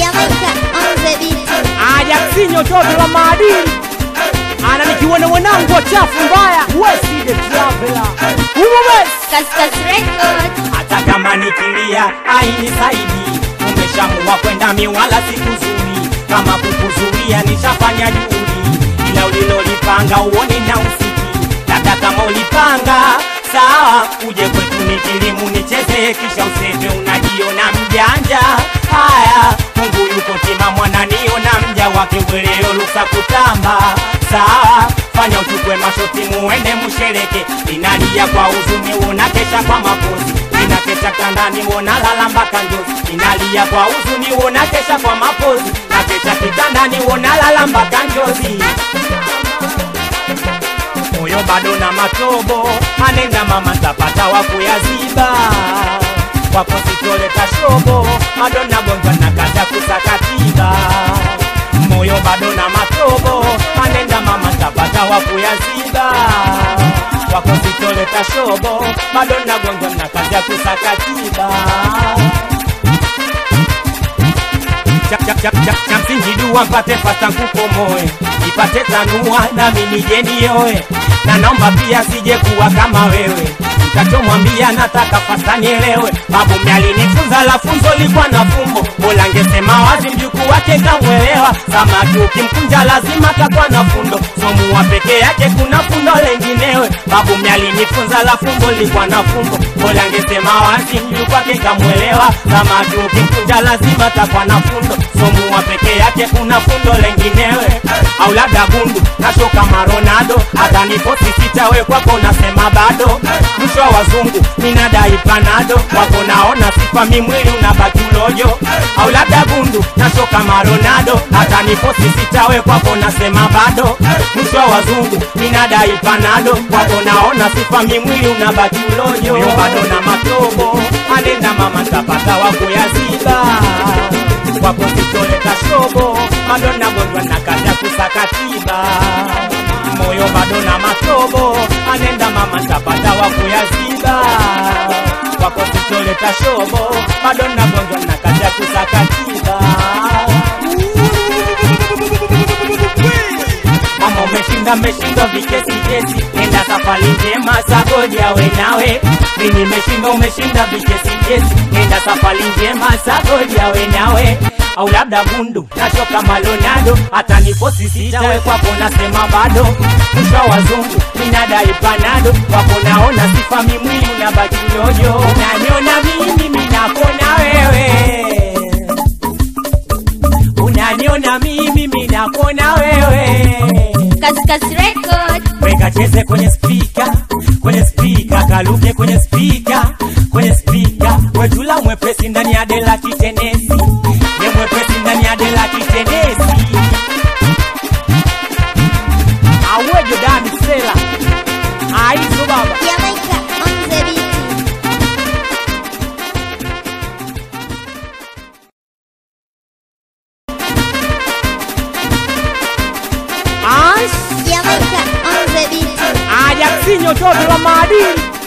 Jamaica on the beat. ajaksinyo toto la maadili ana nikiwene mwanangu wachafu mbaya weside travela umubes Kaskas Record. hata kama nikilia ainisaidi umeshamua kwenda miwala sikuzuri kama kukuzuia nishafanya juhudi ila ulilolipanga uoni na usiki labda kama ulipanga sawa uje kwetu nikilimu nicheze kisha useme unajiona mjanja haya mungu yuko tima mwananiona mja wake weleo luksa kutamba sawa fanya uchukue mashoti muende mushereke inalia kwa huzuni uona kesha kwa mapozi inakesha kandani uona lala mpaka njozi inalia kwa huzuni uona kesha kwa mapozi na kesha kitandani uona lala mpaka njozi moyo bado na matobo anenda mama tapata wa kuyaziba kwako sitoleta shobo bado nagonjwa na kaza kusakatiba moyo bado na matobo anenda mama tapata wa kuyaziba kwako sitoleta shobo bado nagonjwa na kaza kusakatiba cha, cha, cha, cha, cha msingi dua mpate pata kukomoe ipate tanua nami nije nioe na naomba pia sije kuwa kama wewe mtachomwambia nataka fasta nielewe babu mjalinifunza la funzo likuwa na fumbo bola ngesema wazi mjukuu wake kamwelewa samaki ukimkunja lazima takuwa na fundo somuwa peke yake kuna fundo lenginewe babu mjalinifunza la fumbo likuwa na fumbo bola ngesema wazi mjukuu wake kamwelewa samaki ukimkunja lazima takuwa na fundo somuwa peke yake kuna fundo lenginewe au labda gundu nasho kama Ronaldo hata niposi sitawe kwako nasema bado mwisho wa wazungu minadai panado wako naona sifa mimwili unabaki ulojo au labda gundu nasho kama Ronaldo hata niposi sitawe kwako nasema bado mwisho wa wazungu minadai panado wako naona sifa mimwili unabaki ulojo Yo bado na matobo anenda mama ntapata wa kuyaziba kwako sitoleta shobo bado nagonjwa na kazi ya kusakatiba moyo bado na matobo anenda mama ntapata wa kuyaziba kwako sitoleta shobo bado nagonjwa na kazi ya kusakatiba mama umeshinda meshinda vikesi kesi nenda safari njema sagodi awe nawe mimi nimeshinda umeshinda vikesi kesi nenda safari njema sagodi awe nawe au labda gundu nacho kama Ronaldo hata niposi sitawe kwako nasema bado mwisho wa wazungu minadai panado kwako naona sifa mimwili unabaki ujojo unaniona mimi minakona wewe unaniona mimi minakona wewe Kaskas Record. weka cheze kwenye spika kwenye spika kaluke kwenye spika kwenye spika wetula mwepesi ndani ya dela kitenesi ye mwepesi ndani ya dela kitenesi awejo dani sela aizo baba Jamaica on the beat. Ash, Jamaica on the beat. ajaksinyo toto la maadili